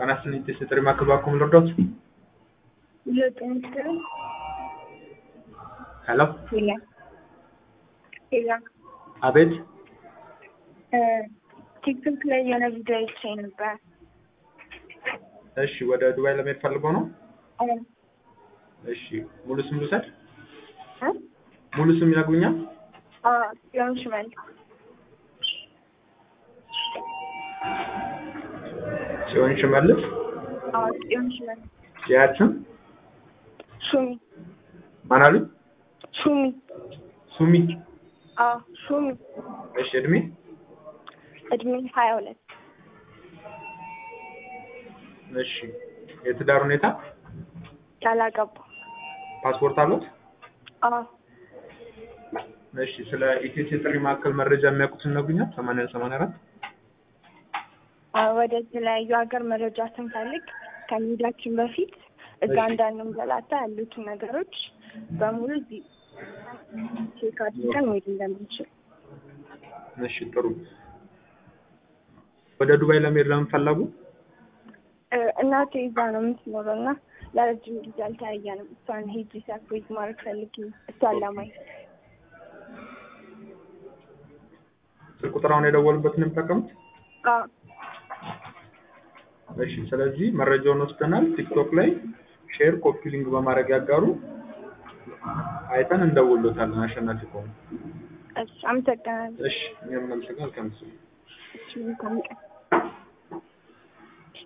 ጤና ይስጥልኝ ጥሪ ማዕከል ባክዎ ልርዳዎት? ዘጠኝ ሄሎ ሌላ ሌላ አቤት ቲክቶክ ላይ የሆነ ቪዲዮ አይቼ ነበር። እሺ ወደ ዱባይ ለመሄድ ፈልገው ነው? እ እሺ ሙሉ ስም ልውሰድ? እ ሙሉ ስም ይነግሩኛል? አ ጽዮን ሽመል ጽዮን ሽመልስ አ ጽዮን ሽመል የአያት ስም ሹሚ ማን አሉኝ? ሹሚ ሱሚ አ ሹሚ እሺ እድሜ እድሜ ሀያ ሁለት እሺ የትዳር ሁኔታ ያላገባ ፓስፖርት አሉት? አ እሺ ስለ ኢቴስ የጥሪ ማዕከል መረጃ የሚያውቁትን ይነግሩኛል? ሰማንያ ሰማንያ አራት አ ወደ ተለያዩ ሀገር መረጃ ስንፈልግ ከመሄዳችን በፊት እዛ እሺ። እንዳንንገላታ ያሉትን ነገሮች በሙሉ እዚህ ቼክ አድርገን መሄድ እንደምንችል እሺ ጥሩ ወደ ዱባይ ለመሄድ ለምን ፈለጉ? እ እናቴ እዛ ነው የምትኖረው እና ለረጅም ጊዜ አልተያየንም። እሷን ሄጂ ሰርፕራይዝ ማድረግ ፈልጌ እሷን ለማየት ስልክ ቁጥር አሁን የደወሉበትን ነው የሚጠቀሙት? አ እሺ ስለዚህ መረጃውን ወስደናል። ቲክቶክ ላይ ሼር ኮፒ ሊንክ በማድረግ ያጋሩ። አይተን እንደውሎታለን አሸናፊ ከሆኑ። እሺ አመሰግናለሁ። እሺ እኛም እናመሰግናለን። ከምስ እሺ መልካም ቀን